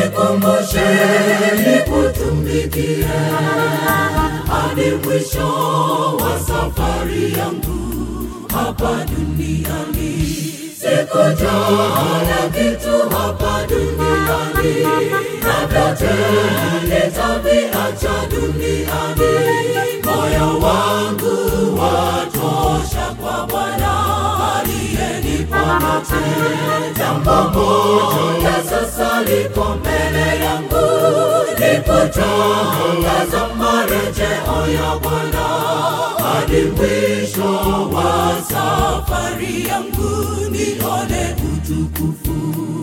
nikumbushe nikutumikie hadi mwisho wa safari yangu hapa duniani. Sikujali kitu hapa duniani, na vyote nitaviacha duniani. Moyo wangu watosha kwa Bwana aliyenipa vyote. Jambo moja sasa liko mbele yangu, ni kutangaza marejeo ya Bwana hadi mwisho wa safari yangu nione utukufu.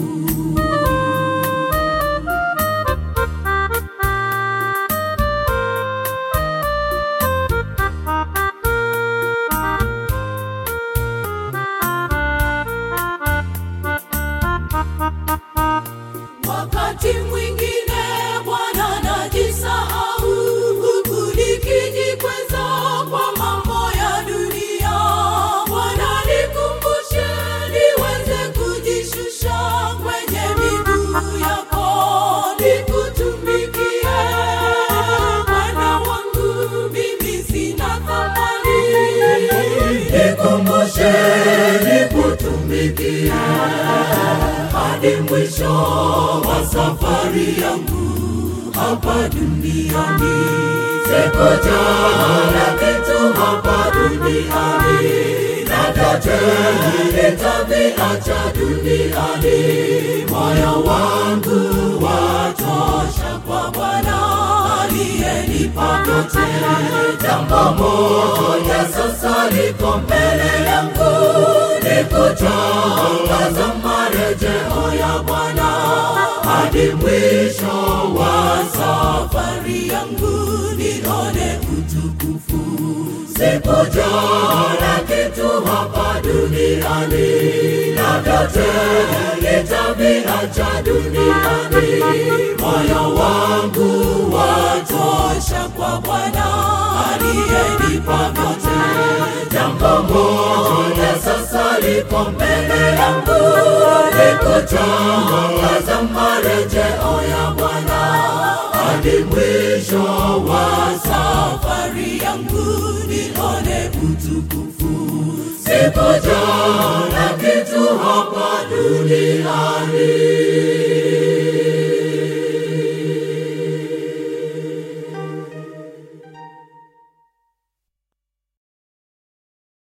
Wakati mwingine Bwana najisahau, huku nikijikweza kwa mambo ya dunia. Bwana nikumbushe niweze kujishusha kwenye miguu yako, nikutumikie Bwana wangu, mimi sina thamani. Nikumbushe nikutumikie hadi mwisho wa safari yangu hapa duniani. Sikujali kitu hapa duniani, na vyote nitaviacha duniani. Moyo wangu watosha kwa Bwana aliyenipa vyote. Jambo moja sasa liko mbele yangu, ni kutangaza marejeo ya Bwana hadi mwisho wa safari yangu nione utukufu. Sikujali kitu hapa duniani, na vyote nitaviacha duniani. Moyo wangu watosha kwa Bwana aliyenipa vyote. Jambo moja sasa liko mbele yangu, ni kutangaza marejeo ya Bwana hadi mwisho wa safari yangu nione utukufu. Sikujali kitu hapa duniani